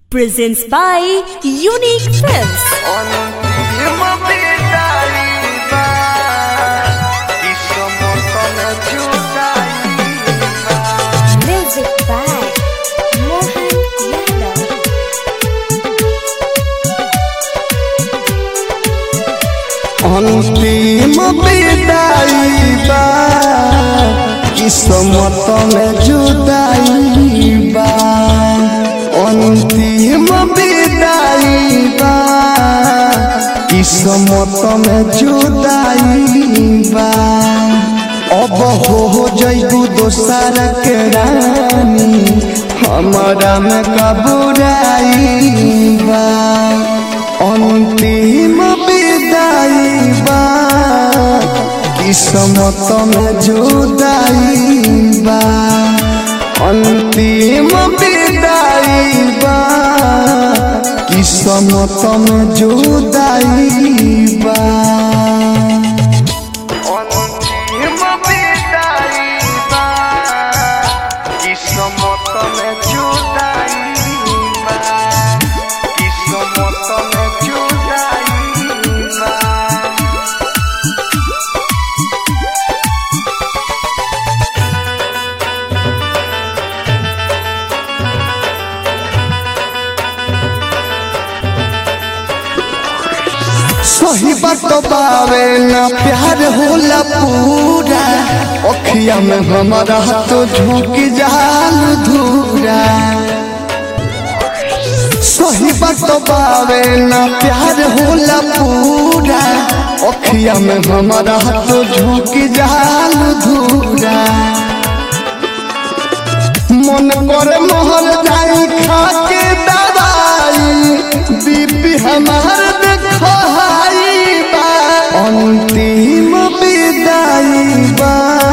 presents by Unique Films. অন্তিম বিদায়িবা সমতল জুদাইবা Music by Mohan Yadav. অন্তিম বিদায়িবা কিসমত মে জুদাইবা অন্তিম বিদায়িবা কিসমত মে জুদাইবা अब हो जैगु दोसर के रानी हमारा में कबुराइबा अंतिम विदाइबा किस्मत में जुदाइबा अंतिम विदाइबा किस्मत में जुदाइबा অন্তিম বিদায়িবা কিসমত মে জুদাইবা কিসমত মে জুদাইবা सही बात बावे ना प्यार होला पूरा अखिया में हमारा तो झोंक जाल धूरा सही बात बावे ना प्यार होला पूरा अखिया में हमारा तो झोंक जाल धूरा मन करे मोहर जाई खा के दवाई बीपी हमार देखई बा अंतिम विदाई बा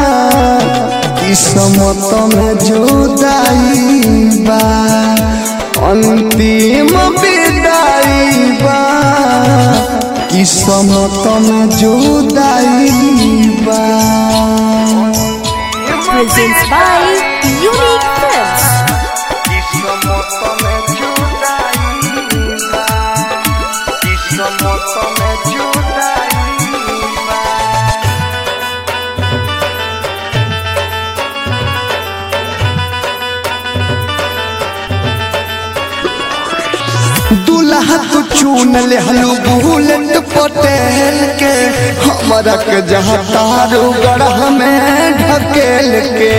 किस्मत में जुदाई बा अंतिम विदाई बा किस्मत में जुदाई बा Presents by Unique Films. কিসমতমে জুদাইবা কিসমতমে জুদাইবা दूल्हा तू चुन ले हलू बुलेट पटेल के हमारा के जहाँ तारू गढ़ में ढकेल के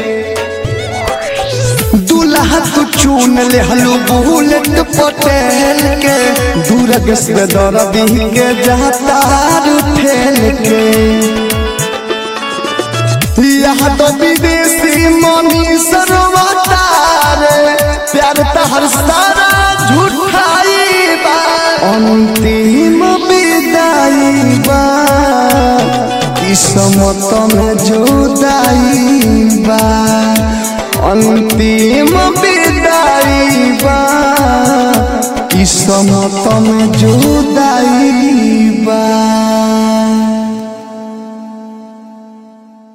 दूल्हा तू चुन ले हलू बुलेट पटेल के दूरग से दर्दी के जहाँ तारू ठेल के यहाँ तो विदेशी मनी सरवतार प्यार तहर सारा झूठाई बा अंतिम विदाई बा किस्मत में जुदाई बा अंतिम विदाई